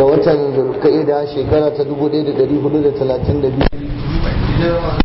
ga watan zulka'ida shekara ta 1432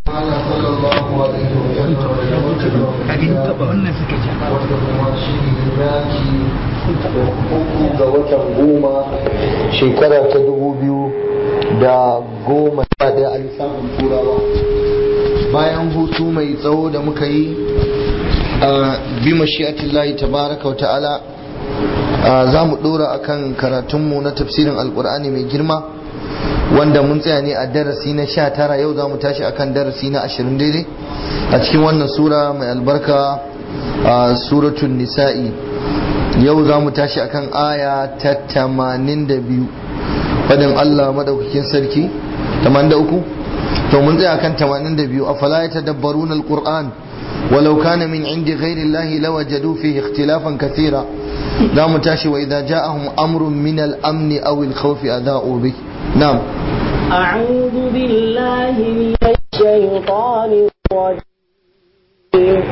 uku ga watan goma shekara ta dubu biyu da goma sha daya a lissafin turawa bayan hutu mai tsawo da muka yi a bi mashi'atillahi tabaraka wa ta'ala za mu dora akan karatunmu na tafsirin alkur'ani mai girma wanda mun tsaya ne a darasi na sha tara yau za mu tashi akan darasi na ashirin daidai a cikin wannan sura mai albarka a suratun nisa'i yau za mu tashi akan aya ta tamanin da biyu fadin allah madaukakin sarki tamanin da uku to mun tsaya akan tamanin da biyu a fala ya tadabbarun alkur'an ولو كان من عند غير الله لوجدوا فيه اختلافا كثيرا لا متاشي وإذا جاءهم أمر من الأمن أو الخوف أذاؤوا به نعم أعوذ بالله من الشيطان الرجيم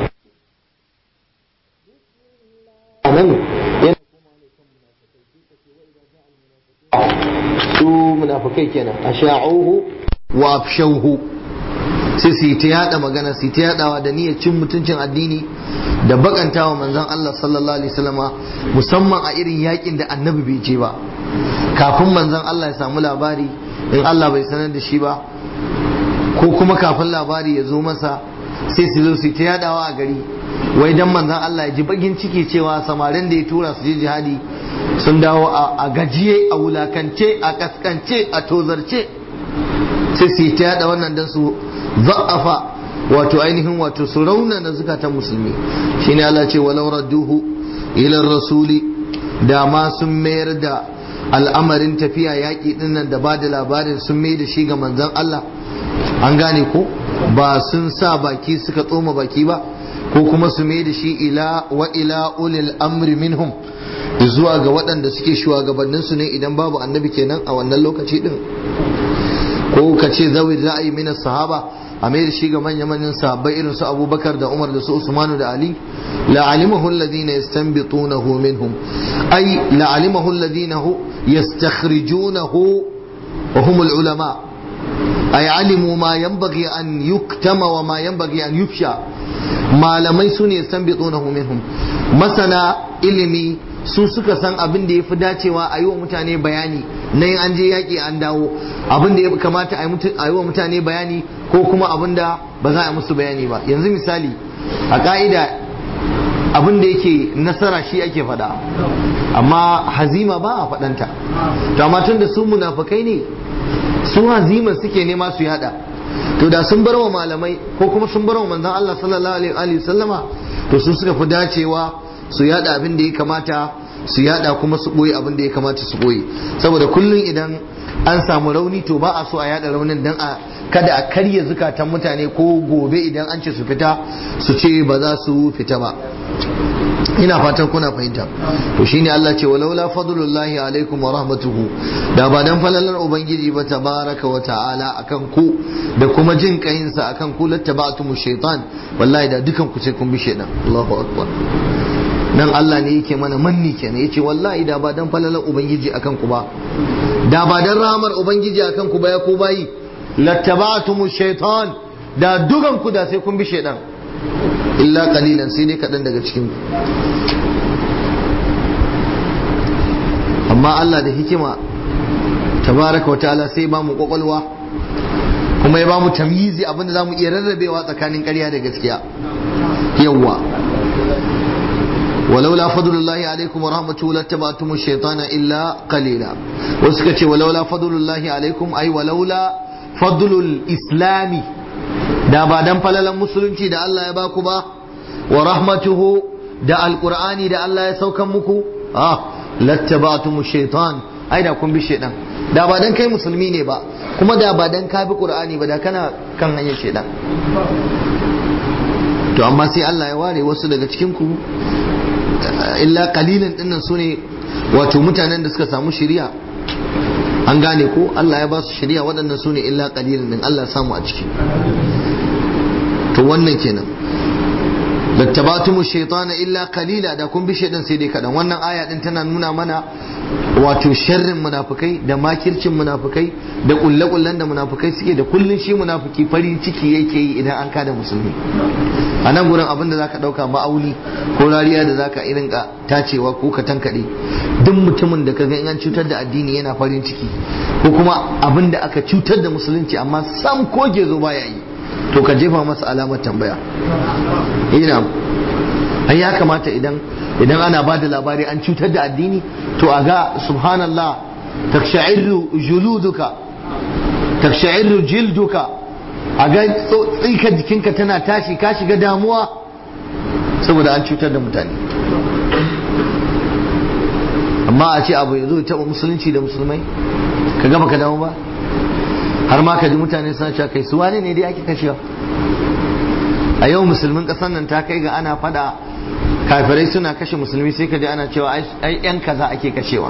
su munafikai kenan asha'uhu wa afshauhu sai su yi ta yada magana su yi ta yadawa da niyyar cin mutuncin addini da bakantawa manzon Allah sallallahu alaihi wasallama musamman a irin yakin da annabi bai je ba kafin manzon Allah ya samu labari in Allah bai sanar da shi ba ko kuma kafin labari ya zo masa sai su zo su ta yadawa a gari wai dan manzon Allah ya ji bagin ciki cewa samarin da ya tura su je jihadi sun dawo a gajiye a wulakance a kaskance a tozarce sai su yi ta yada wannan dan su za'afa wato ainihin wato su raunana zukatan musulmi shine Allah ce walau radduhu ila rasuli da ma sun mayar da al'amarin tafiya yaƙi dinnan da ba da labarin sun mai da shi ga manzon Allah an gane ko ba sun sa baki suka tsoma baki ba ko kuma su mai da shi ila wa ila ulil amri minhum zuwa ga waɗanda suke shugabanninsu ne idan babu annabi kenan a wannan lokaci din ko ka ce zawi ra'ayi min sahaba a mai da shi ga manya manyan sahabbai irin su abubakar da umar da su usmanu da ali la alimahu alladhina yastanbitunahu minhum ay la alimahu alladhina yastakhrijunahu wa hum ulama ay alimu ma yanbaghi an yuktama wa ma yanbaghi an yufsha malamai su ne yastanbitunahu minhum masana ilimi su suka san abin da ya fi dacewa a yi wa mutane bayani na yin an je yaƙi an dawo abin da ya kamata a yi wa mutane bayani ko kuma abin da ba za a musu bayani ba yanzu misali a ƙa'ida abin da yake nasara shi ake faɗa amma hazima ba a faɗanta to amma tun da su munafukai ne su hazima suke nema su yada to da sun bar wa malamai ko kuma sun bar wa manzon Allah sallallahu alaihi wasallama to su suka fi dacewa su yada abin da ya kamata su yada kuma su boye abin da ya kamata su boye saboda kullum idan an samu rauni to ba a so a yada raunin dan a kada a karya zukatan mutane ko gobe idan an ce su fita su ce ba za su fita ba ina fatan kuna fahimta to shine Allah ce walaula fadlullahi alaikum wa rahmatuhu da ba dan falalar ubangiji ba tabaraka wa ta'ala akan ku da kuma jin kayinsa akan ku lattaba'tum shaytan wallahi da dukan ku sai kun bi shaytan Allahu akbar nan Allah ne yake mana manni kenan yace wallahi da ba dan falalar ubangiji akan ku ba da ba dan rahmar ubangiji akan ku ba ya ku bayi lattaba'tum shaytan da dukan ku da sai kun bi shaytan illa kalilan sai dai kaɗan daga cikin amma Allah da hikima tabaraka wa ta'ala sai ba mu kwakwalwa kuma ya ba mu tamyizi abinda za mu iya rarrabewa tsakanin ƙarya da gaskiya yawwa ولولا فضل الله عليكم ورحمته لاتبعتم الشيطان إلا قليلا وسكت ولولا فضل الله عليكم أي ولولا فضل الإسلام da ba dan falalan musulunci da Allah ya baku ba wa rahmatuhu da alqur'ani da Allah ya saukan muku ah lattaba'tum shaitan ai da kun bi shaitan da ba dan kai musulmi ne ba kuma da ba dan ka bi qur'ani ba da kana kan hanyar shaitan to amma sai Allah ya ware wasu daga cikin ku illa qalilan dinnan sune wato mutanen da suka samu shari'a an gane ko Allah ya ba su shari'a waɗannan sune illa qalilan din Allah samu a ciki to wannan kenan lattabatumu shaytana illa qalila da kun bi shaydan sai dai kadan wannan aya din tana nuna mana wato sharrin munafukai da makircin munafukai da kulle-kullen da munafukai suke da kullun shi munafuki farin ciki yake yi idan an kada musulmi a nan gurin abin da zaka dauka ma'auni ko rariya da zaka irin ka tacewa ko ka tankade duk mutumin da kaga in an cutar da addini yana farin ciki ko kuma abin da aka cutar da musulunci amma sam ko gezo baya yi to ka jefa masa alamar tambaya ina ai ya kamata idan idan ana ba da labari an cutar da addini to a ga subhanallah taksha'irru juluduka taksha'irru jilduka a ga tsika jikinka tana tashi ka shiga damuwa saboda an cutar da mutane amma a ce abu ya zo taɓa musulunci da musulmai ka gaba ka damu ba har ma ka ji mutane suna cewa kai su wane ne dai ake kashewa a yau musulmin ƙasar nan ta kai ga ana fada kafirai suna kashe musulmi sai ka ji ana cewa ai yan kaza ake kashewa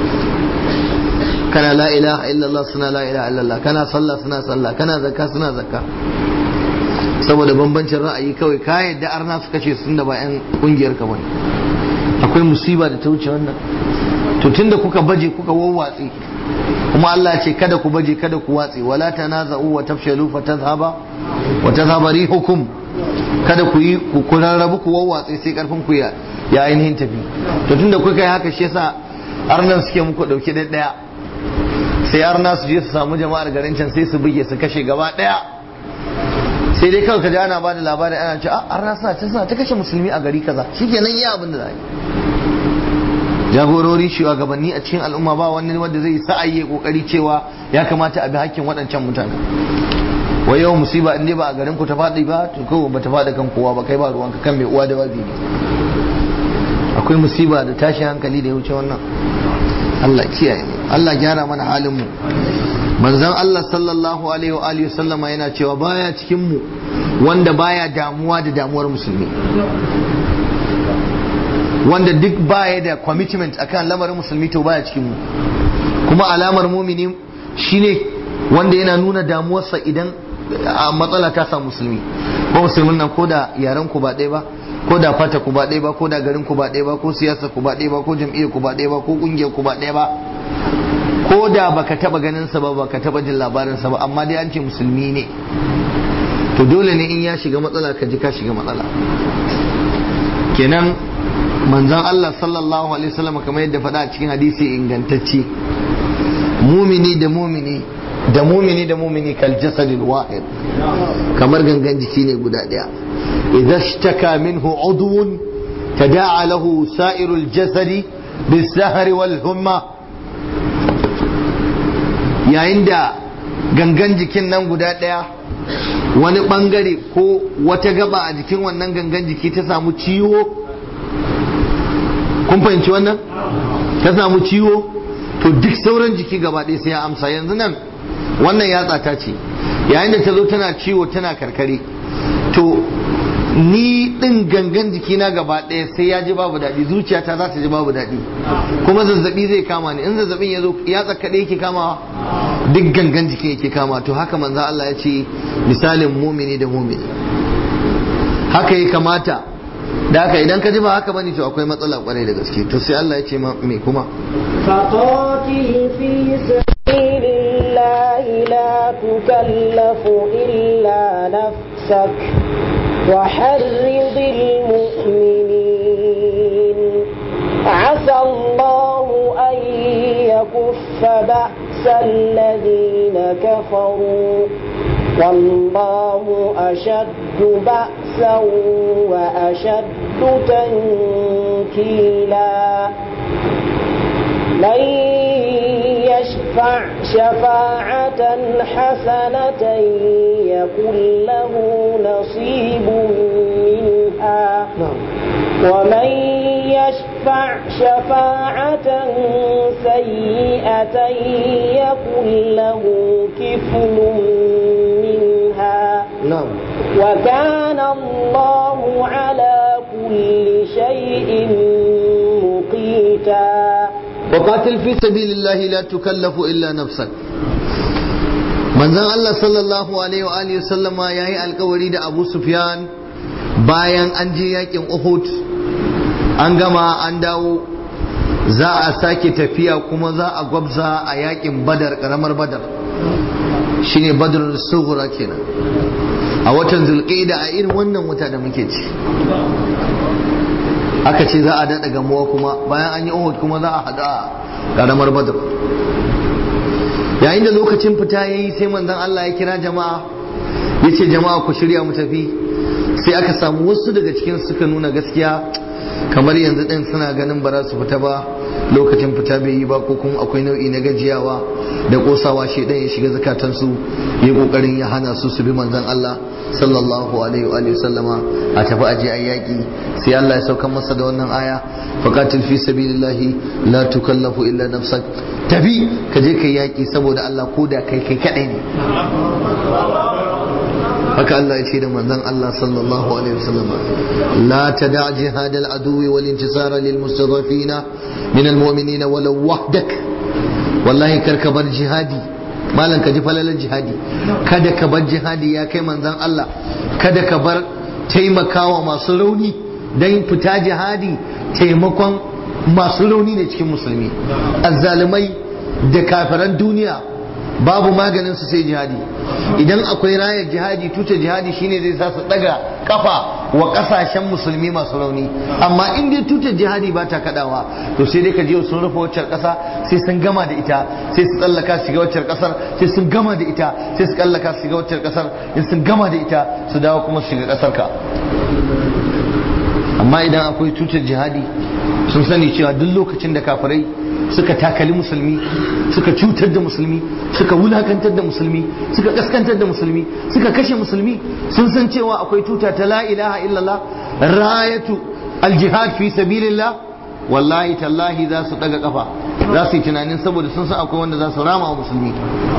kana la ilaha illallah suna la ilaha illallah kana sallah suna sallah kana zakka suna zakka saboda bambancin ra'ayi kawai ka yadda arna su kashe sun da ba yan kungiyar ka bane akwai musiba da ta wuce wannan to tunda kuka baje kuka wawwatse kuma Allah ce kada ku baje kada ku watse wala tanaza'u wa tafshalu fatadhhaba wa tadhhaba rihukum kada ku yi ku rarrabu ku wawwatse sai karfin ku ya ya ainihin tafi to tunda kuka yi haka shi yasa arnan suke muku dauke da daya sai arna su je su samu jama'ar garin can sai su buge su kashe gaba daya sai dai kawai kaji ana bada labarin ana ce a arna suna can suna ta kashe musulmi a gari kaza shikenan iya abin da za yi jagorori shugabanni a cikin al'umma ba wani wanda zai sa'ayi kokari cewa ya kamata a bi hakkin waɗancan mutane wa yau musiba in dai ba a garin ku ta faɗi ba to kawai ba ta faɗi kan kowa ba kai ba ruwanka kan mai uwa da wabi ne akwai musiba da tashin hankali da ya wuce wannan Allah kiyaye mu Allah gyara mana halin mu manzon Allah sallallahu alaihi wa alihi sallama yana cewa baya cikin mu wanda baya damuwa da damuwar musulmi wanda duk baya da commitment akan lamarin musulmi to baya cikin mu kuma alamar mumini shine wanda yana nuna damuwarsa idan a matsala ta samu musulmi ko musulmin nan ko da yaren ku ba ɗaya ba ko da fata ku ba ɗaya ba ko da garin ku ba ɗaya ba ko siyasa ku ba ɗaya ba ko jam'iyyar ku ba ɗaya ba ko ƙungiyar ku ba ɗaya ba ko da baka taba ganin sa ba baka taba jin labarin sa ba amma dai an ce musulmi ne to dole ne in ya shiga matsala ka ji ka shiga matsala kenan manzon Allah sallallahu alaihi wasallam kamar yadda faɗa a cikin hadisi ingantacce mumini da mumini da mumini da mumini kal jasadil wahid kamar gangan jiki ne guda daya idza ishtaka minhu udwun tada'a lahu sa'irul jasadi bis-sahri wal humma yayin da gangan jikin nan guda daya wani bangare ko wata gaba a jikin wannan gangan jiki ta samu ciwo kun fahimci wannan ta samu ciwo to duk sauran jiki gaba ɗaya sai ya amsa yanzu nan wannan yatsa ta ce yayin da ta zo tana ciwo tana karkare to ni ɗin gangan jikina gaba ɗaya sai ya ji babu daɗi zuciyata za ta ji babu daɗi kuma zazzabi zai kama ni in zazzabin ya zo yatsa kaɗai yake kamawa duk gangan jiki yake kama to haka manzo Allah ya ce misalin mumini da mumini haka ya kamata da haka idan ka ji ba haka bane to akwai matsala kwarai da gaske to sai Allah ya ce me kuma فقاتل في سبيل الله لا تكلف إلا نفسك وحرض المؤمنين عسى الله أن يكف بأس الذين كفروا والله أشد بأسا وأشد تنكيلا من يشفع شفاعة حسنة يكن له نصيب منها ومن يشفع شفاعة سيئة يكن له كفل منها na'am وكان الله على كل شيء مقيتا وقاتل في سبيل الله لا تكلف إلا نفسك manzon Allah sallallahu alaihi wa alihi sallama yayi alkawari da Abu Sufyan bayan an je yakin Uhud an gama an dawo za a sake tafiya kuma za a gwabza a yakin badar karamar badar shine badar sughra kenan a watan zulqa'ida a irin wannan wata da muke ci aka ce za a daɗa gamuwa kuma bayan an yi uhud kuma za a haɗu a karamar badar yayin da lokacin fita ya yi sai manzon Allah ya kira jama'a ya ce jama'a ku shirya mu tafi sai aka samu wasu daga cikin suka nuna gaskiya kamar yanzu ɗin suna ganin ba za su fita ba lokacin fita bai yi ba ko kuma akwai nau'i na gajiyawa da kosawa shi ya shiga zakatansu ya kokarin ya hana su su bi manzon Allah sallallahu alaihi wa alihi sallama a tafi aje a yaki sai Allah ya sauka masa da wannan aya faqatil fi sabilillahi la tukallafu illa nafsak tafi ka je kai yaki saboda Allah ko da kai kai kadai ne haka Allah ya ce da manzon Allah sallallahu alaihi wasallam la tada jihad al-aduwi wal intisara lil mustadafina min al-mu'minina walau wahdak wallahi kar ka bar jihadi malam ka ji falalar jihadi kada ka bar jihadi ya kai manzon Allah kada ka bar taimakawa masu rauni dan fita jihadi taimakon masu rauni ne cikin musulmi azzalumai da kafiran duniya babu maganin su sai jihadi idan akwai rayar jihadi tuta jihadi shine zai sa su daga kafa wa kasashen musulmi masu rauni amma in dai tutar jihadi ba ta kadawa to sai dai ka je sun rufe waccar kasa sai sun gama da ita sai su tsallaka su shiga waccar kasar sai sun gama da ita sai su tsallaka su shiga waccar kasar in sun gama da ita su dawo kuma su shiga kasar ka amma idan akwai tutar jihadi sun sani cewa duk lokacin da kafirai suka takali musulmi suka cutar da musulmi suka wulakantar da musulmi suka kaskantar da musulmi suka kashe musulmi sun san cewa akwai tuta ta la ilaha illallah rayatu aljihad fi sabilillah wallahi tallahi za su daga kafa za su yi tunanin saboda sun san akwai wanda za su rama wa musulmi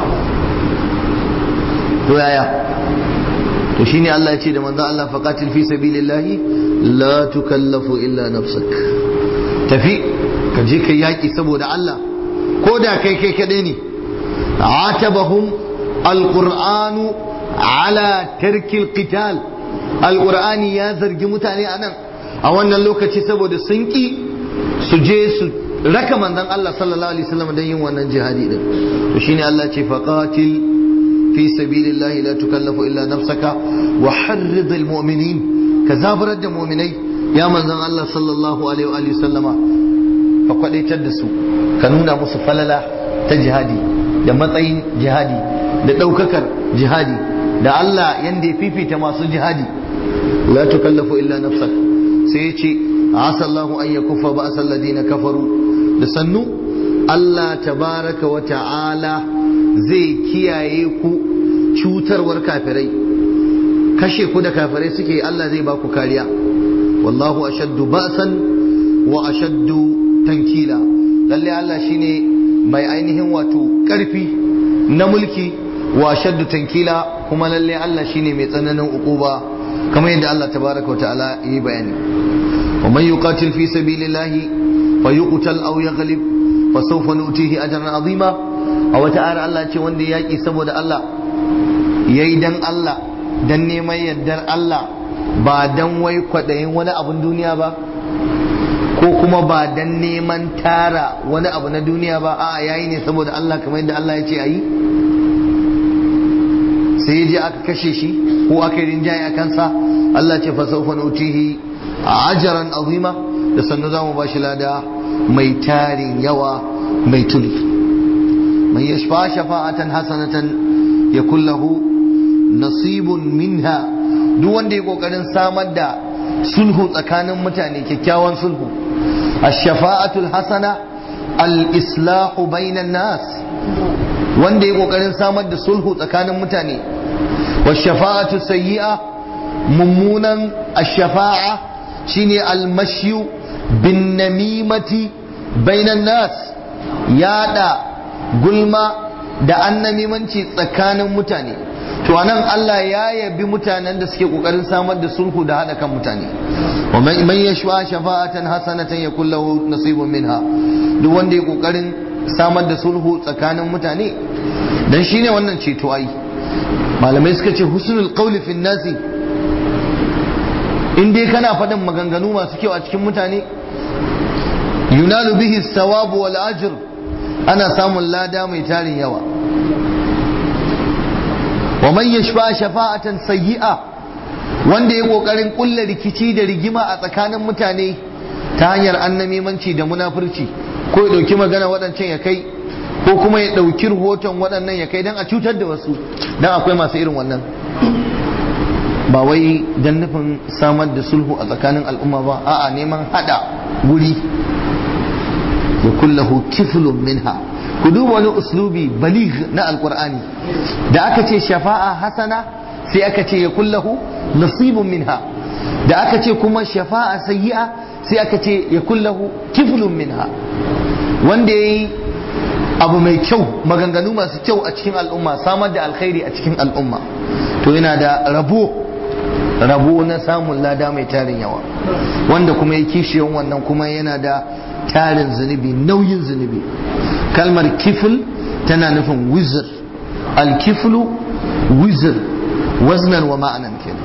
to yaya to shine Allah ya ce da manzo Allah faqatil fi sabilillahi la tukallafu illa nafsak tafi ka je kai yaki saboda Allah ko da kai kai kadai ne atabahum alqur'anu ala tarkil qital alqur'ani ya zargi mutane anan a wannan lokaci saboda sun ki su je su raka manzon Allah sallallahu alaihi wasallam don yin wannan jihadi din to shine Allah ce faqatil fi sabilillahi la tukallafu illa nafsaka wa harrid almu'minin ka zaburar da mu'minai ya manzon Allah sallallahu alaihi wa sallama ka kwadaitar da su ka nuna musu falala ta jihadi da matsayin jihadi da ɗaukakar jihadi da Allah yanda ya fifita masu jihadi la tukallafu illa nafsak sai ya ce asa Allahu an yakuffa ba'sa alladhina kafaru da sannu Allah tabaraka wa ta'ala zai kiyaye ku cutarwar kafirai kashe ku da kafirai suke Allah zai ba ku kariya wallahu ashaddu ba'san wa ashaddu tankila lalle Allah shine mai ainihin wato karfi na mulki wa shaddu tankila kuma lalle Allah shine mai tsananin ukuba kamar yadda Allah tabaraka wa ta'ala yi bayani wa man yuqatil fi sabilillahi fa yuqtal aw yaghlib fa sawfa nutihi ajran azima a wata ayar Allah ce wanda yaki saboda Allah yayi dan Allah dan neman yardar Allah ba dan wai kwadayin wani abun duniya ba ko kuma ba dan neman tara wani abu na duniya ba a yayi ne saboda Allah kamar yadda Allah ya ce ayi sai ya je aka kashe shi ko aka yi rinjaye a kansa Allah ce fa sawfa nutihi ajran azima da sannu za mu bashi lada mai tarin yawa mai tuli man yashfa shafa'atan hasanatan yakul lahu nasibun minha duk wanda ya kokarin samar da sulhu tsakanin mutane kyakkyawan sulhu ash-shafa'atul hasana al-islahu bainan nas wanda ya kokarin samar da sulhu tsakanin mutane wa shafa'atu sayyi'a mummunan ash-shafa'a shine al-mashyu bin namimati bainan nas yada gulma da annamimanci tsakanin mutane to anan Allah ya yabi mutanen da suke kokarin samar da sulhu da hada kan mutane wa man yashwa shafa'atan hasanatan yakul lahu nasibun minha duk wanda ya kokarin samar da sulhu tsakanin mutane dan shine wannan ceto ai malamai suka ce husnul qawli fin nasi in dai kana faɗin maganganu masu kyau a cikin mutane yunalu bihi sawabu wal ajr ana samun lada mai tarin yawa wa man yashfa shafa'atan sayyi'a wanda ya kokarin kulla rikici da rigima a tsakanin mutane ta hanyar annamimanci da munafurci ko ya dauki magana waɗancan ya kai ko kuma ya dauki rahoton waɗannan ya kai don a cutar da wasu don akwai masu irin wannan ba wai don nufin samar da sulhu a tsakanin al'umma ba a'a neman hada guri ya kullahu kiflun minha ku duba wani uslubi baligh na alqur'ani da aka ce shafa'a hasana sai aka ce ya kullahu nasibun minha da aka ce kuma shafa'a sayyi'a sai aka ce ya kullahu kiflun minha wanda yayi abu mai kyau maganganu masu kyau a cikin al'umma samar da alkhairi a cikin al'umma to yana da rabo rabo na samun lada mai tarin yawa wanda kuma ya kishiyan wannan kuma yana da tarin zunubi nauyin zunubi kalmar kifil tana nufin wizir alkiflu wizir waznan wa ma'anan kenan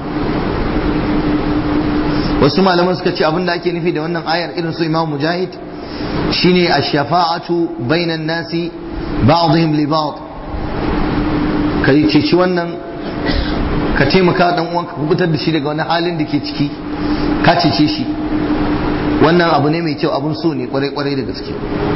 wasu malaman suka ce abin da ake nufi da wannan ayar irin su imam mujahid shine ash-shafa'atu bainan nasi ba'dihim li ba'd kai ceci wannan ka taimaka dan uwanka ka kubutar da shi daga wani halin da ke ciki ka cece shi wannan abu ne mai kyau abun so ne kwarai kwarai da gaske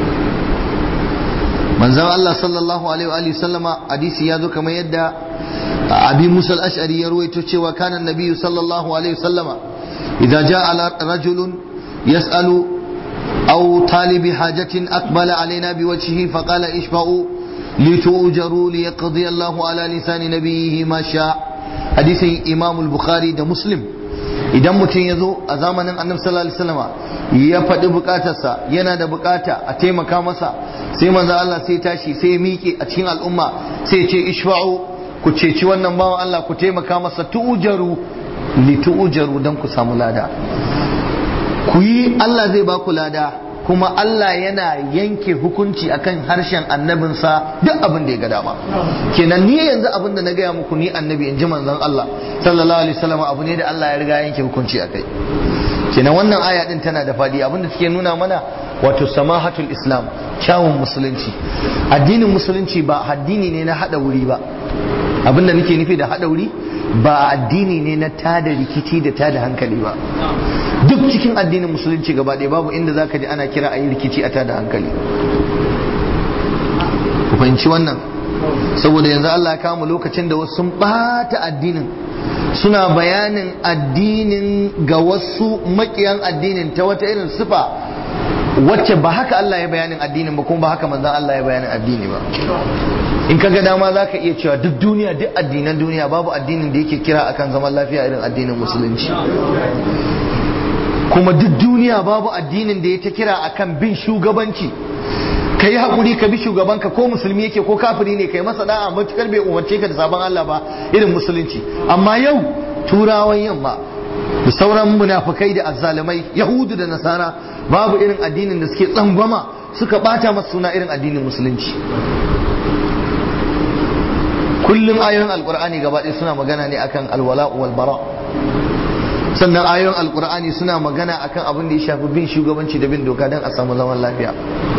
manzon Allah sallallahu alaihi wa sallama hadisi ya zo kamar yadda abi Musa al-Ash'ari ya ruwaito cewa kana nabiyyu sallallahu alaihi wa sallama idza jaa rajulun yas'alu aw talibi hajatin aqbala alaina biwajhihi faqala ishfa'u litu'jaru liyaqdi Allahu ala lisani nabiyhi ma sha hadisin Imam al-Bukhari da Muslim idan mutum ya zo a zamanin annabi sallallahu alaihi wasallama ya faɗi bukatarsa yana da bukata a taimaka masa sai manzo Allah sai tashi sai miƙe a cikin al'umma sai ce ishfa'u ku ceci wannan bawan Allah ku taimaka masa tu'jaru li tu'jaru dan ku samu lada ku yi Allah zai ba ku lada kuma Allah yana yanke hukunci akan harshen annabinsa duk abin da ya ga dama kenan ni yanzu abin da na gaya muku ni annabi in ji manzon Allah sallallahu alaihi wasallam abu ne da Allah ya riga yanke hukunci akai kenan wannan aya din tana da fadi abin da take nuna mana wato samahatul islam kyawun musulunci addinin musulunci ba addini ne na hada wuri ba abin da nake nufi da hada wuri ba addini ne na tada rikici da tada hankali ba duk cikin addinin musulunci gaba ɗaya babu inda zaka ji ana kira a yi rikici a tada hankali ku fahimci wannan saboda yanzu Allah ya kama lokacin da wasu sun ɓata addinin suna bayanin addinin ga wasu makiyan addinin ta wata irin sifa wacce ba haka Allah ya bayanin addinin ba kuma ba haka manzan Allah ya bayanin addini ba in ka ga dama za ka iya cewa duk duniya duk addinan duniya babu addinin da yake kira akan zaman lafiya irin addinin musulunci kuma duk duniya babu addinin da ya ta kira akan bin shugabanci ka yi haƙuri ka bi shugabanka ko musulmi yake ko kafiri ne ka yi masa da'a matukar bai umarce ka da sabon Allah ba irin musulunci amma yau turawan yamma da sauran munafukai da azzalumai yahudu da nasara babu irin addinin da suke tsangwama suka bata masa suna irin addinin musulunci kullum ayoyin alkur'ani gaba ɗaya suna magana ne akan alwala wal bara sannan ayoyin alkur'ani suna magana akan abin da ya shafi bin shugabanci da bin doka don a samu zaman lafiya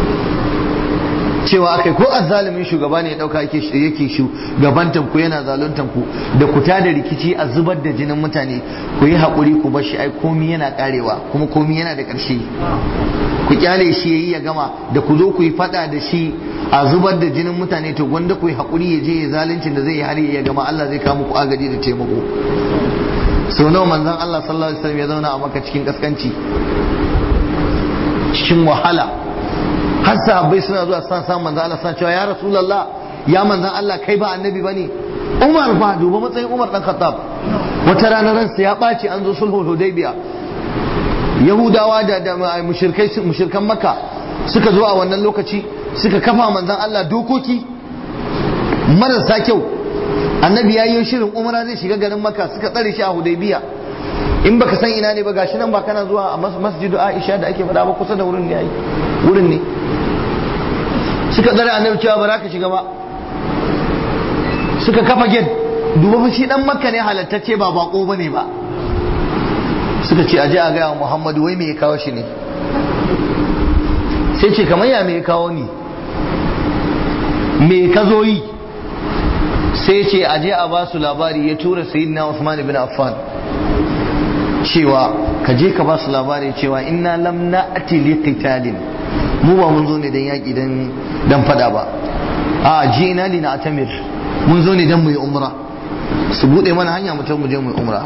cewa akai ko azzalimin shugaba ne ya dauka yake yake shugabantan ku yana zaluntan ku da ku tada rikici a zubar da jinin mutane ku yi hakuri ku bar shi ai komi yana karewa kuma komi yana da karshe ku kyale shi yayi ya gama da ku zo ku yi fada da shi a zubar da jinin mutane to gwanda ku yi hakuri ya je ya zaluncin da zai yi har ya gama Allah zai kawo muku agaji da taimako sau nawa manzon Allah sallallahu alaihi wasallam ya zauna a maka cikin kaskanci cikin wahala har sahabbai suna zuwa san san manzon Allah suna cewa ya rasulullah ya manzon Allah kai ba annabi bane Umar ba duba matsayin Umar dan Khattab wata rana ransa ya ɓaci an zo sulhul Hudaybiya Yahudawa da da mushrikai mushrikan Makka suka zo a wannan lokaci suka kafa manzon Allah dokoki marasa kyau annabi ya yi shirin umara zai shiga garin Makka suka tsare shi a Hudaybiya in baka san ina ne ba gashi nan ba kana zuwa a masjidu Aisha da ake faɗa ba kusa da wurin ne ai wurin ne suka tsare annabi cewa ba za ka shiga ba suka kafa gate duba fa shi dan makka ne halattacce ba bako bane ba suka ce aje a gaya wa muhammadu wai me ya kawo shi ne sai ce kamar ya me ya kawo ni me ka zo yi sai ce aje a ba su labari ya tura sayyidina Usman ibn Affan cewa ka je ka ba su labari cewa inna lam na'ti li qitalin mu ba mun zo ne dan yaki dan dan fada ba a ji ina li na atamir mun zo ne dan mu yi umra su bude mana hanya mutum mu je mu yi umra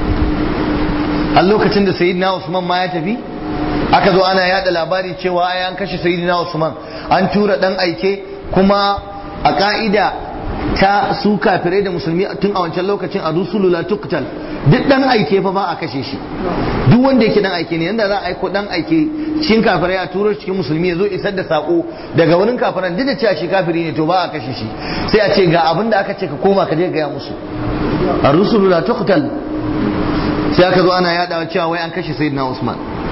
a lokacin da sayyidina Usman ma ya tafi aka zo ana yada labari cewa ai an kashe sayyidina Usman an tura dan aike kuma a ka'ida ta su kafirai da musulmi tun a wancan lokacin a rusulu la tuqtal duk dan aike fa ba a kashe shi duk wanda yake dan aike ne yanda za a aiko dan aike cikin kafirai a turo cikin musulmi ya zo isar da sako daga wurin kafiran duk da cewa shi kafiri ne to ba a kashe shi sai a ce ga abin da aka ce ka koma ka je gaya musu a rusulu la tuqtal sai aka zo ana yadawa cewa wai an kashe sayyidina Usman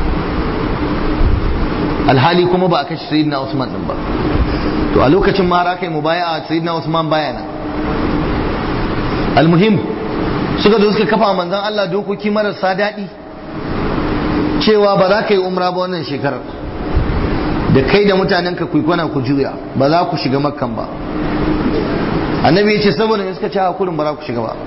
alhali kuma ba a kashe sayyidina Usman din ba to a lokacin ma har kai mubaya'a sayyidina Usman baya nan almuhim suka zo suka kafa manzon Allah dokoki marasa daɗi cewa ba za ka yi umra ba wannan shekarar da kai da mutanen ka kwana ku juya ba za ku shiga makkan ba annabi ya ce saboda me suka ci hakurin ba za ku shiga ba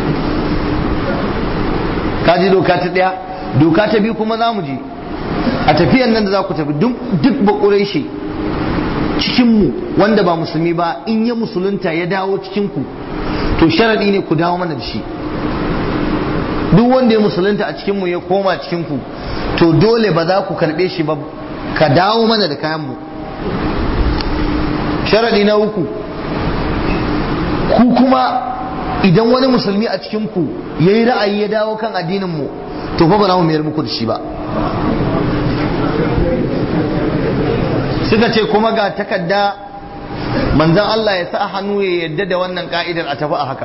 ka ji doka ta ɗaya doka ta biyu kuma za mu ji a tafiyan nan da za ku tafi duk bakurai shi cikinmu wanda ba musulmi ba in ya musulunta ya dawo cikinku to sharaɗi ne ku dawo mana da shi duk wanda ya musulunta a cikinmu ya koma cikinku to dole ba za ku karɓe shi ba ka dawo mana da kayanmu sharaɗi na uku ku kuma idan wani musulmi a cikinku ya yi ra'ayi ya dawo kan addininmu to fa ba za mu mayar muku da shi ba suka ce kuma ga takarda manzan Allah ya sa hannu ya yadda da wannan ka'idar a tafi a haka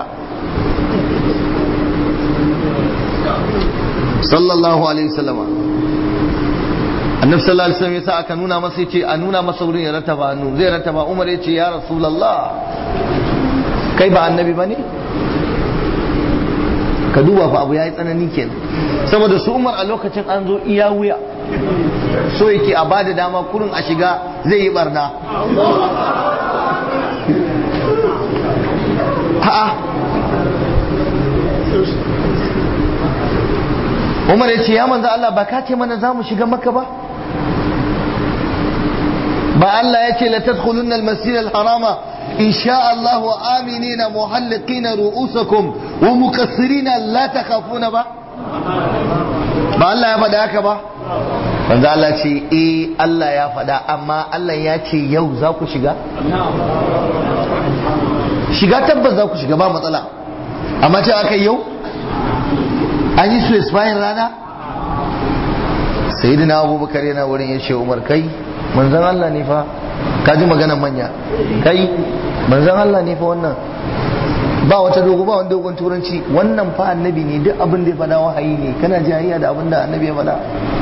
sallallahu alaihi wasallama annabi sallallahu alaihi wasallam ya sa aka nuna masa yace a nuna masa wurin ya rattaba hannu zai rattaba Umar yace ya rasulullah kai ba annabi bane ka duba fa abu yayi tsanani kenan saboda su Umar a lokacin an zo iya wuya so yake a bada dama kurin a shiga zai yi barna a'a Umar ya ce ya manzo Allah ba ka ce mana za mu shiga maka ba ba Allah ya ce la tadkhulunna al-masjid al-harama in sha Allah wa aminina muhalliqina ru'usakum wa mukassirina la takhafuna ba ba Allah ya faɗa haka ba manzo Allah ce eh Allah ya faɗa amma Allah ya ce yau za ku shiga shiga tabbas za ku shiga ba matsala amma ce aka yau an yi su bayan rana sayyidina abubakar yana wurin ya ce umar kai manzon Allah ne fa ka ji maganar manya kai manzon Allah ne fa wannan ba wata dogo ba wani dogon turanci wannan fa annabi ne duk abin da ya faɗa wahayi ne kana jayayya da abin da annabi ya faɗa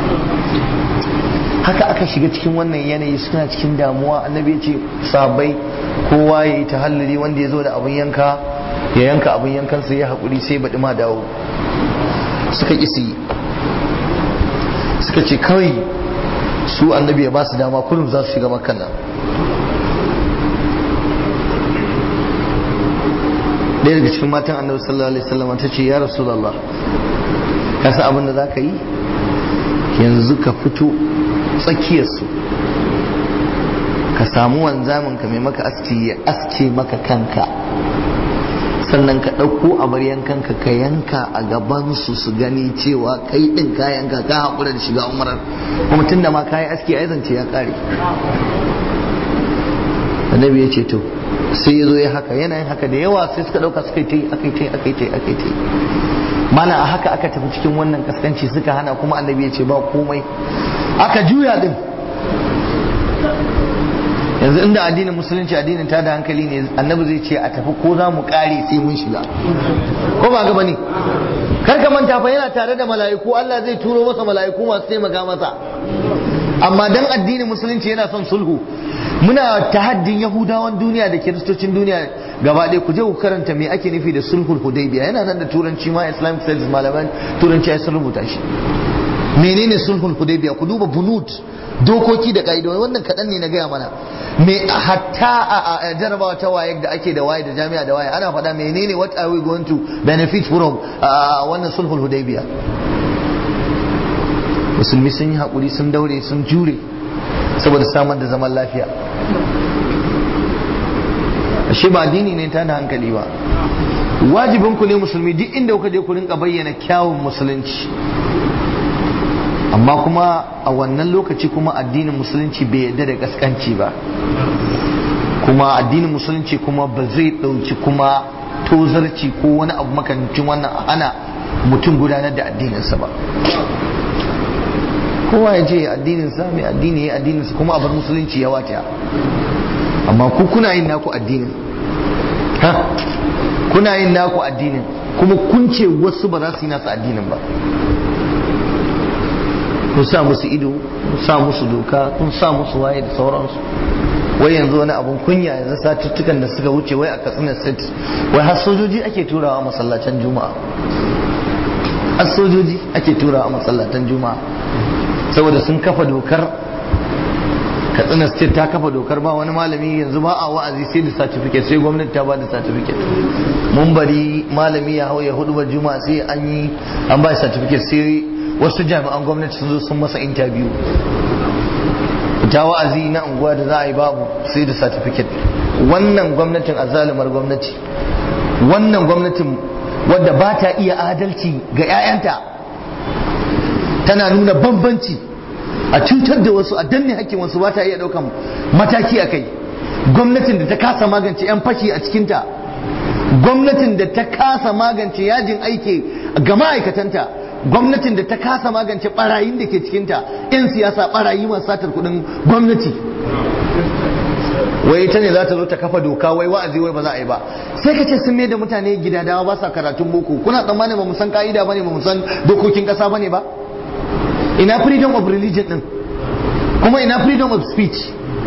haka aka shiga cikin wannan yanayi suna cikin damuwa annabi ya ce sabai kowa ya yi tahalluli wanda ya zo da abin yanka ya yanka abin yankan sai ya haƙuri sai baɗi ma dawo suka ƙi yi suka ce kawai su annabi ya ba su dama kullum za su shiga makkan nan ɗaya daga cikin matan annabi sallallahu alaihi wasallam ta ce ya rasulullah ka san abin da za ka yi yanzu ka fito tsakiyarsu ka samu wanzamin ka mai maka aski ya aske maka kanka sannan ka ɗauko a baryan kanka ka yanka a gabansu su gani cewa kai ɗin ka yanka ka haƙura da shiga umarar kuma tun da ma ka yi aski a zance ya ƙare annabi ya ce to sai ya zo ya haka yanayin haka da yawa sai suka ɗauka suka yi ta yi aka yi ta yi aka yi ta yi aka yi ta yi mana a haka aka tafi cikin wannan kaskanci suka hana kuma annabi ya ce ba komai aka juya din yanzu inda addinin musulunci addinin ta da hankali ne annabi zai ce a tafi ko za mu kare sai mun shiga ko ba gaba ne kar ka manta fa yana tare da mala'iku Allah zai turo masa mala'iku masu taimaka masa amma dan addinin musulunci yana son sulhu muna tahaddin yahudawan duniya da kiristocin duniya gaba ɗaya ku je ku karanta me ake nufi da sulhul hudaybiya yana nan da turanci ma islamic studies malaman turanci ya sun rubuta shi menene sulhul hudaybiya ku duba bunut dokoki da ka'idodi wannan kaɗan ne na gaya mana me hatta a jarabawa ta waye da ake da waye da jami'a da waye ana faɗa menene what are we going to benefit from wannan sulhul hudaybiya musulmi sun yi haƙuri sun daure sun jure saboda samar da zaman lafiya ashe ba addini ne ta da hankali ba wajibin ku ne musulmi duk inda kuka je ku rinka bayyana kyawun musulunci amma kuma a wannan lokaci kuma addinin musulunci bai yarda da gaskanci ba kuma addinin musulunci kuma ba zai ɗauki kuma tozarci ko wani abu makamancin wannan ana mutum gudanar da addininsa ba kowa ya je addininsa mai addini ya addininsa kuma a bar musulunci ya wata amma ku kuna yin naku addinin ha kuna yin naku addinin kuma kun ce wasu ba za su yi nasu addinin ba kun sa musu ido kun sa musu doka kun sa musu waye da sauransu wai yanzu wani abun kunya yanzu satuttukan da suka wuce wai a katsina state wai har sojoji ake turawa masallacin juma'a har sojoji ake turawa masallacin juma'a saboda sun kafa dokar katsina state ta kafa dokar ba wani malami yanzu ba a wa'azi sai da certificate sai gwamnati ta ba da certificate mun bari malami ya hau ya hudu ba juma'a sai an yi an ba certificate sai wasu jami'an gwamnati sun zo sun masa interview ta wa'azi na unguwa da za a yi babu sai da certificate wannan gwamnatin azalumar gwamnati wannan gwamnatin wadda ba ta iya adalci ga 'ya'yanta tana nuna bambanci a cutar da wasu a danne hakkin wasu ba ta iya daukan mataki a kai gwamnatin da ta kasa magance 'yan fashi a cikinta gwamnatin da ta kasa magance yajin aiki ga ma'aikatanta gwamnatin da ta kasa magance barayin da ke cikinta 'yan siyasa barayi masu satar kudin gwamnati wai ita ne za ta zo ta kafa doka wai wa'azi wai ba za a yi ba sai ka ce sun mai da mutane gidadawa ba sa karatun boko kuna tsammanin ba mu san ka'ida bane ba mu san dokokin kasa bane ba ina freedom of religion din kuma ina freedom of speech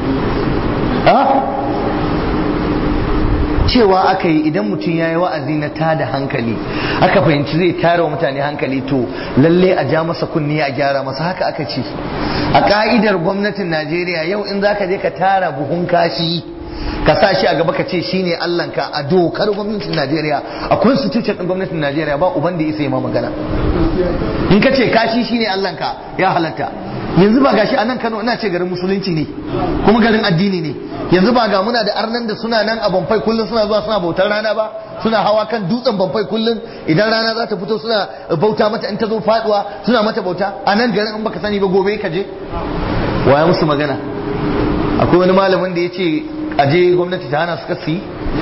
cewa aka yi idan mutum ya yi wa'azi na tada hankali aka fahimci zai tara wa mutane hankali to lalle a ja masa kunni a gyara masa haka aka ce a ka'idar gwamnatin najeriya yau in za ka je ka tara buhun kashi ka sa shi a gaba ka ce shine allanka a dokar gwamnatin najeriya a constitution din gwamnatin najeriya ba uban da ya sai ma magana in ka ce kashi shine allanka ya halatta yanzu ba gashi a nan kano ina ce garin musulunci ne kuma garin addini ne yanzu ba ga muna da arnan da suna nan a bamfai kullum suna zuwa suna bautar rana ba suna hawa kan dutsen bamfai kullum idan rana za ta fito suna bauta mata in ta zo faduwa suna mata bauta a nan garin in baka sani ba gobe ka je waya musu magana akwai wani malamin da ya ce aje gwamnati ta hana su kasi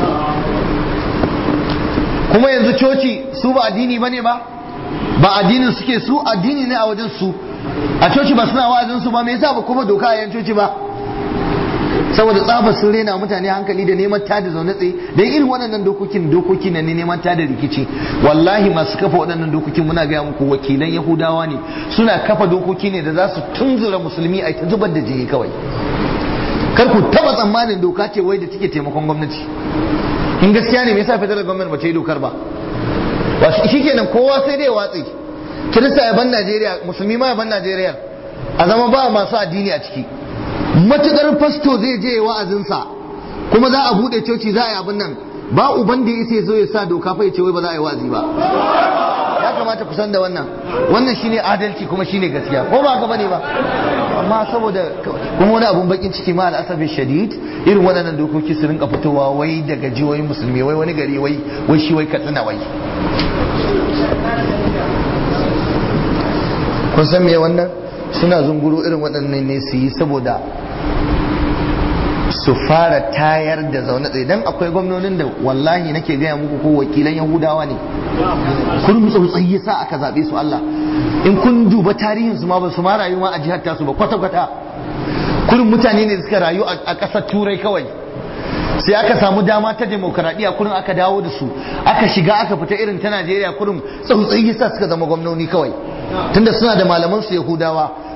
kuma yanzu coci su ba addini bane ba ba addinin suke su addini ne a wajen su a coci ba suna wa'azin su ba me yasa ba kuma doka a yan coci ba saboda tsabar sun rena mutane hankali da neman tada zaune tsaye da irin waɗannan dokokin dokoki ne neman tada rikici wallahi masu kafa waɗannan dokokin muna gaya muku wakilan yahudawa ne suna kafa dokoki ne da za su tunzura musulmi a ta zubar da jini kawai kar ku taba tsammanin doka ce wai da take taimakon gwamnati in gaskiya ne me yasa federal government ba ta yi dokar ba wasu shikenan kowa sai dai watsi kirista ya ban Najeriya musulmi ma ya ban Najeriya a zama ba masu addini a ciki matukar fasto zai je wa'azinsa kuma za a bude coci za a yi abin nan ba uban da ya zo ya sa doka fa ya ce wai ba za a yi wa'azi ba ya kamata ku san da wannan wannan shine adalci kuma shine gaskiya ko ba ka bane ba amma saboda kuma wani abun bakin ciki ma al'asabi shadid irin waɗannan dokoki su rinka fitowa wai daga jihohin musulmi wai wani gari wai wai shi wai katsina wai kun san me wannan suna zunguro irin waɗannan ne su yi saboda su fara tayar da zaune tsaye dan akwai gwamnonin da wallahi nake gaya muku ko wakilan yahudawa ne kun tsautsayi yasa aka zaɓe su Allah in kun duba tarihin su ma ba su ma rayu ma a jihar tasu ba kwata kwata kurin mutane ne da suka rayu a ƙasar turai kawai sai aka samu dama ta demokaradiyya kurin aka dawo da su aka shiga aka fita irin ta Najeriya kurin tsautsayi yasa suka zama gwamnoni kawai tunda suna da malaman su yahudawa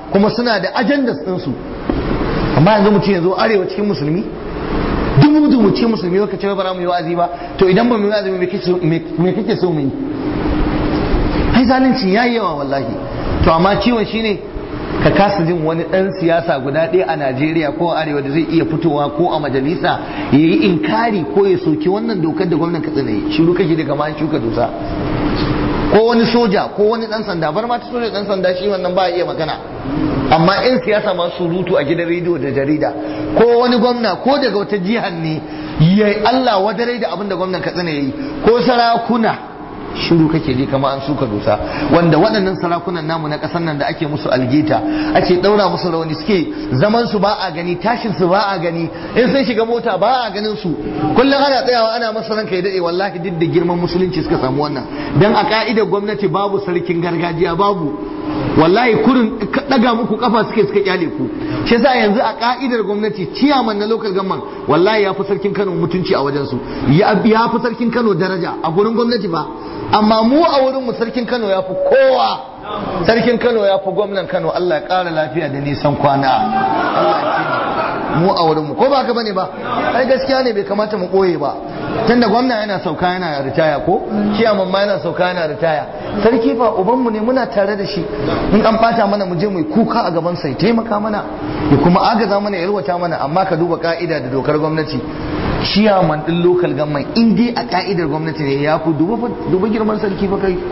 kuma suna da ajandas ɗinsu amma yanzu mutum ya zo arewa cikin musulmi dubu dubu cikin musulmi ka ce ba za mu yi wa'azi ba to idan ba mu yi wa'azi me kake so mu yi ai zalunci yayi yawa wallahi to amma ciwon shine ka kasa jin wani ɗan siyasa guda ɗaya a Najeriya ko a Arewa da zai iya fitowa ko a majalisa ya yi inkari ko ya soki wannan dokar da gwamnan Katsina yi shiru kake da kama shuka dusa ko wani soja ko wani ɗan sanda bar ma ta soja ɗan sanda shi wannan ba iya magana amma 'yan siyasa masu surutu a gidan rediyo da jarida ko wani gwamna ko daga wata jihar ne ya Allah wadarai da abin da gwamnan Katsina ya yi ko sarakuna shiru kake ji kama an suka dusa wanda waɗannan sarakunan namu na ƙasar nan da ake musu algeta ake ɗaura musu rauni suke zaman su ba a gani tashin su ba a gani in sun shiga mota ba a ganin su kullum ana tsayawa ana masa ranka ya daɗe wallahi duk da girman musulunci suka samu wannan dan a ka'idar gwamnati babu sarkin gargajiya babu wallahi kurin daga muku kafa suke suka kyale ku shi yasa yanzu a ka'idar gwamnati ciyaman na local government wallahi ya fi sarkin Kano mutunci a wajen su ya fi sarkin Kano daraja a gurin gwamnati ba amma mu a wurin mu sarkin Kano ya fi kowa sarkin Kano ya fi gwamnan Kano Allah ya ƙara lafiya da nisan kwana Allah ya mu a wurin mu ko ba ka bane ba ai gaskiya ne bai kamata mu koye ba tunda gwamna yana sauka yana ritaya ko ciyaman ma yana sauka yana ritaya sarki fa ubanmu ne muna tare da shi in an bata mana mu je mu kuka a gaban sai taimaka mana ya kuma agaza mana ya yalwata mana amma ka duba ka'ida da dokar gwamnati ciyaman din local government in dai a ka'idar gwamnati ne ya fi duba girman sarki fa kai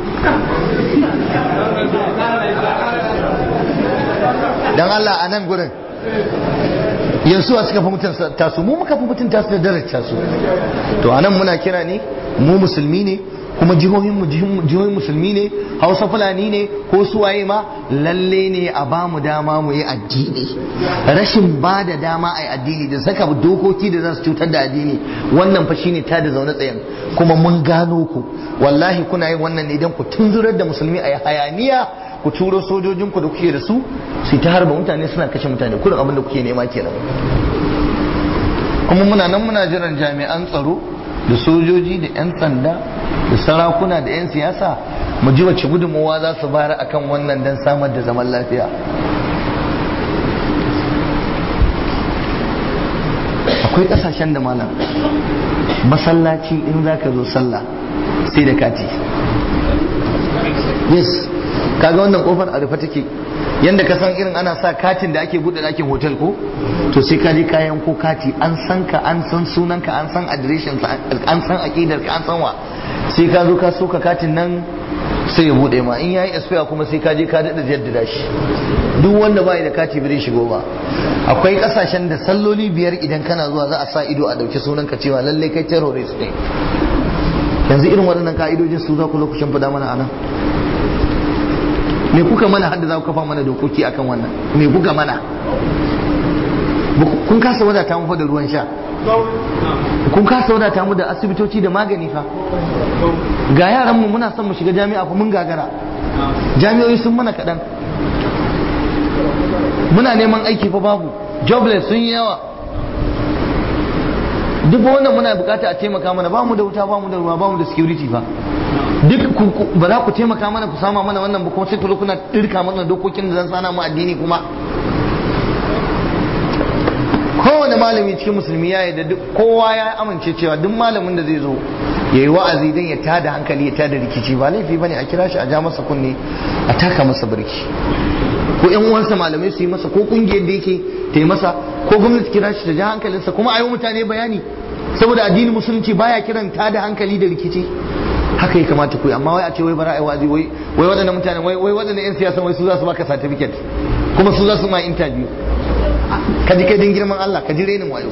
dan Allah a nan gurin yanzu a suka fi mutunta su mu muka fi mutunta su da daraja su to anan muna kira ne mu musulmi ne kuma jihohin mu jihohin musulmi ne hausa fulani ne ko suwaye ma lalle ne a ba mu dama mu yi addini rashin ba da dama a yi addini da saka dokoki da za su cutar da addini wannan fa shine ta da zaune tsayen kuma mun gano ku wallahi kuna yin wannan ne idan ku tunzurar da musulmi a yi hayaniya ku turo sojojinku da kuke da su su ta harba mutane suna kashe mutane kurin abin da kuke nema kenan kuma muna nan muna jiran jami'an tsaro da sojoji da 'yan sanda da sarakuna da 'yan siyasa mu ji wace gudunmawa za su bayar akan wannan don samar da zaman lafiya akwai kasashen da malam masallaci in za ka zo sallah sai da kati yes kaga wannan kofar a rufe take yanda ka san irin ana sa katin da ake buɗe ɗakin hotel ko to sai ka je kayan ko kati an san ka an san sunan ka an san adireshin an san aqidar ka an san wa sai ka zo ka soka katin nan sai ya buɗe ma in yayi expire kuma sai ka je ka daɗa jaddada shi duk wanda bai da kati bai shigo ba akwai kasashen da salloli biyar idan kana zuwa za a sa ido a ɗauki sunan ka cewa lallai kai terrorist ne yanzu irin waɗannan ka'idojin su za ku lokacin fada mana anan me kuka mana hadda za ku kafa mana dokoki akan wannan me kuka mana kun kasa wadata mu da ruwan sha kun kasa wadata mu da asibitoci da magani fa ga yaran mu muna son mu shiga jami'a fa mun gagara jami'o'i sun mana kaɗan muna neman aiki fa babu jobless sun yi yawa duk wannan muna bukata a taimaka mana ba mu da wuta ba mu da ruwa ba mu da security fa duk ba za ku taimaka mana ku sama mana wannan ba kuma sai ku kuna dirka mana dokokin da zan sana mu addini kuma kowane malami cikin musulmi ya yi da duk kowa ya amince cewa duk malamin da zai zo ya yi wa'azi don ya tada hankali ya tada rikici ba laifi bane a kira shi a ja masa kunne a taka masa birki ko yan uwansa malamai su yi masa ko kungiyar da yake ta yi masa ko gwamnati kira shi ta ja hankalinsa kuma a yi mutane bayani saboda addinin musulunci baya kiran tada hankali da rikici haka ya kamata ku amma wai a ce wai bara ai wazi wai wai wadannan mutane wai wai wadannan yan siyasa wai su za su baka certificate kuma su za su ma interview ka ji kai din girman Allah ka ji renin wayo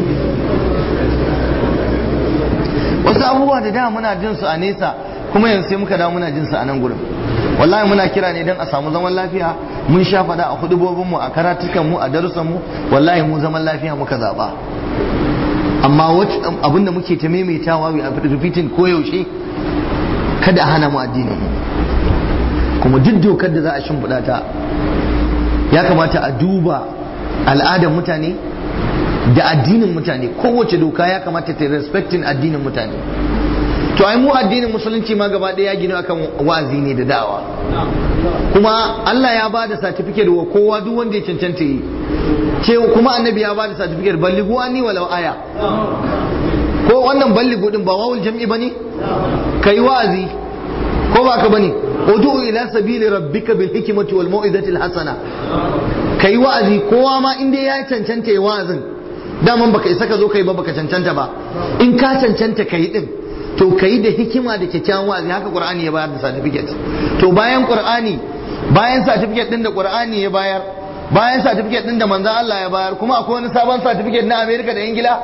wasu abubuwa da da muna jin su a nesa kuma yanzu sai muka dawo muna jin su a nan gurin wallahi muna kira ne don a samu zaman lafiya mun sha fada a hudubobin mu a karatukan mu a darussan mu wallahi mu zaman lafiya muka zaba amma abinda muke ta maimaitawa we are repeating koyaushe kada a hana mu addinin mu kuma duk dokar da za a shimfiɗa ta ya kamata a duba al'adar mutane da addinin mutane kowace doka ya kamata ta respectin addinin mutane to ai mu addinin musulunci ma gaba ɗaya ya gina akan wa'azi ne da da'awa kuma Allah ya ba da certificate wa kowa duk wanda ya cancanta yi ce kuma annabi ya ba da certificate balligu anni walau aya ko wannan balligu din ba wawul jam'i bane kai wa'azi ko ba ka bane udu ila sabili rabbika bil hikmati wal mau'izati al hasana kai wa'azi kowa ma inda ya cancanta yi wa'azin daman baka isa ka zo kai ba baka cancanta ba in ka cancanta kai din to kai da hikima da kyakkyawan wa'azi haka qur'ani ya bayar da certificate to bayan qur'ani bayan certificate din da qur'ani ya bayar bayan certificate din da manzon Allah ya bayar kuma akwai wani sabon certificate na America da Ingila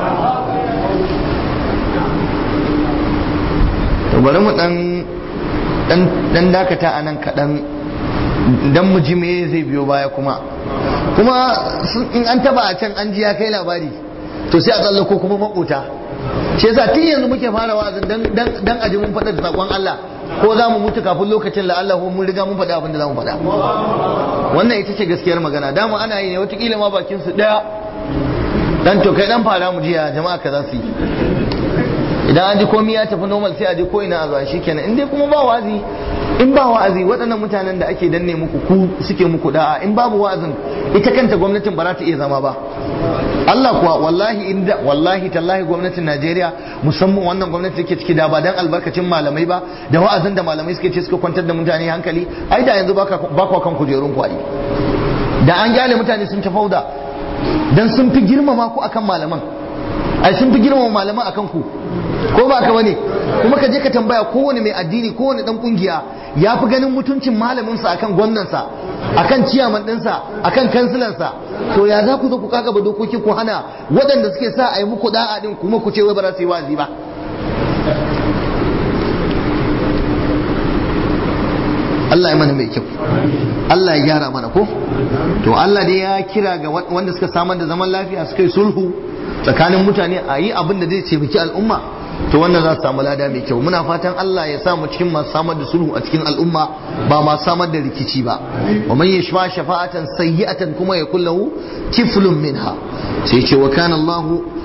to bari mu dan dan dan dakata anan kadan dan mu ji me zai biyo baya kuma kuma in an taba a can an ji ya kai labari to sai a tsallako kuma makota shi yasa tun yanzu muke fara wa'azin dan dan dan aji mun faɗa da sakon Allah ko za mu mutu kafin lokacin la Allah mun riga mun faɗa abin da za mu faɗa wannan ita ce gaskiyar magana dama ana yi ne watakila ma bakin su ɗaya dan to kai dan fara mu jiya jama'a ka za su yi idan an ji komai ya tafi normal sai a je ko ina a zuwa shikenan in dai kuma ba wa'azi in ba wa'azi waɗannan mutanen da ake danne muku ku suke muku da'a in babu wa'azin ita kanta gwamnatin ba za ta iya zama ba Allah kuwa wallahi inda wallahi tallahi gwamnatin Najeriya musamman wannan gwamnati take ciki da ba dan albarkacin malamai ba da wa'azin da malamai suke ce suka kwantar da mutane hankali ai da yanzu baka baka kan kujerun ku ai da an gyale mutane sun ta fauda dan sun fi girmama ku akan malaman ai sun fi girmama malaman akan ku ko ba ka bane kuma ka je ka tambaya kowane mai addini kowane dan kungiya ya fi ganin mutuncin malaminsa akan gwamnansa akan ciyaman ɗinsa akan kansilansa to ya za ku zo ku kaga ba dokoki ku hana waɗanda suke sa a yi muku da'a din kuma ku ce wai ba za su yi wazi ba Allah ya mana mai kyau Allah ya gyara mana ko to Allah dai ya kira ga wanda suka samar da zaman lafiya suka yi sulhu tsakanin mutane a yi abin da zai taimaki al'umma to wannan za su samu lada mai kyau muna fatan Allah ya samu cikin masu samar da sulhu a cikin al'umma ba masu samar da rikici ba wa man yashfa shafa'atan sayyi'atan kuma ya kullahu kiflun minha sai ce wa kana Allah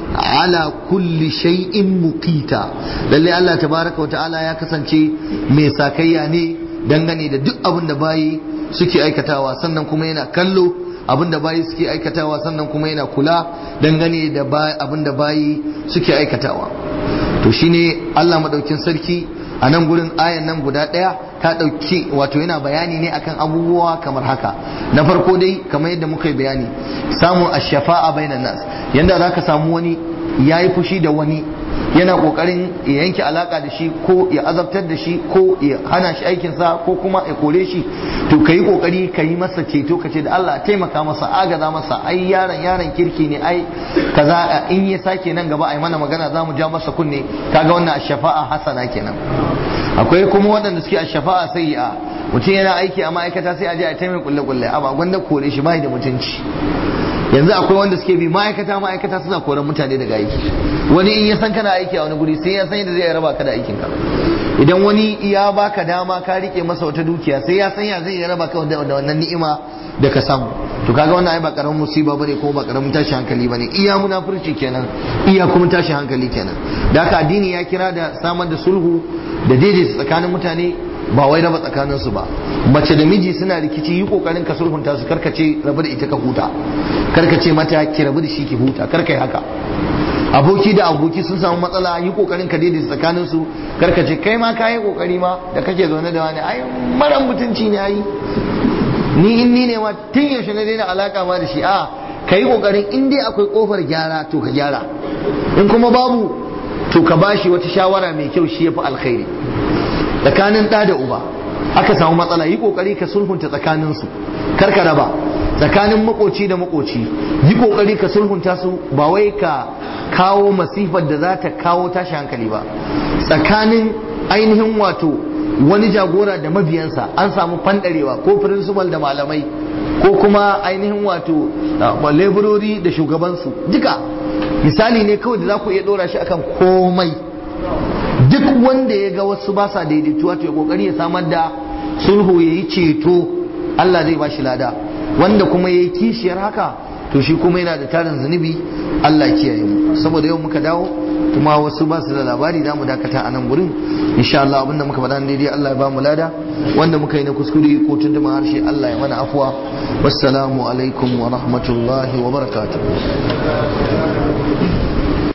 ala kulli shay'in muqita lalle Allah tabaraka wa ta'ala ya kasance mai sakayya ne dangane da duk abin da bayi suke aikatawa sannan kuma yana kallo abin da bayi suke aikatawa sannan kuma yana kula dangane da abin da bayi suke aikatawa to shine Allah madaukin sarki a nan gurin ayan nan guda ɗaya ta ɗauki wato yana bayani ne akan abubuwa kamar haka na farko dai kamar yadda muka yi bayani samun ashafa'a bainan nas yanda za ka samu wani ya yi fushi da wani yana kokarin ya yanke alaka da shi ko ya azabtar da shi ko ya hana shi aikinsa ko kuma ya kore shi to ka yi kokari ka yi masa ceto ka ce da Allah taimaka masa agaza masa ai yaron yaron kirki ne ai kaza in ya sake nan gaba ai mana magana za mu ja masa kunne kaga wannan shafa'a hasana kenan akwai kuma waɗanda suke a shafa'a sayyi'a mutum yana aiki a ma'aikata sai a je a taimaka kulle kulle amma gwanda kore shi bai da mutunci yanzu akwai wanda suke bi ma'aikata ma'aikata suna koran mutane daga aiki wani in ya san kana aiki a wani guri sai ya san yadda zai raba ka da aikin ka idan wani ya baka dama ka rike masa wata dukiya sai ya san ya zai raba ka da wannan ni'ima da ka samu to kaga wannan ai ba karamin musiba bane ko ba karamin tashi hankali bane iya munafurci kenan iya kuma tashi hankali kenan da haka addini ya kira da samar da sulhu da daidaita tsakanin mutane ba wai raba tsakanin su ba mace da miji suna rikici yi kokarin ka sulhunta su karkace rabu da ita ka huta karkace mata ki rabu da shi ki huta karka yi haka aboki da aboki sun samu matsala yi kokarin ka daidaita tsakanin su karkace kai ma ka yi kokari ma da kake zaune da wani ai mara mutunci ne ai ni in ni ne ma tun yaushe na daina alaka ma da shi a ka yi kokarin in dai akwai kofar gyara to ka gyara in kuma babu to ka bashi wata shawara mai kyau shi yafi alkhairi tsakanin ɗa da uba aka samu matsala yi kokari ka sulhunta tsakanin su kar ka raba tsakanin makoci da makoci yi kokari ka sulhunta su ba wai ka kawo masifar da za ta kawo tashi hankali ba tsakanin ainihin wato wani jagora da mabiyansa an samu fandarewa ko principal da malamai ko kuma ainihin wato laborori da shugabansu duka misali ne kawai da za ku iya dora shi akan komai duk wanda ya ga wasu ba sa daidaituwa to ya kokari ya samar da sulhu ya yi ceto Allah zai ba shi lada wanda kuma ya yi kishiyar haka to shi kuma yana da tarin zunubi Allah kiyaye mu saboda yau muka dawo kuma wasu ba su da labari za mu dakata a nan gurin insha Allah abinda muka faɗa daidai Allah ya ba mu lada wanda muka yi na kuskure ko tuntuma harshe Allah ya mana afuwa wassalamu alaikum wa rahmatullahi wa barakatuh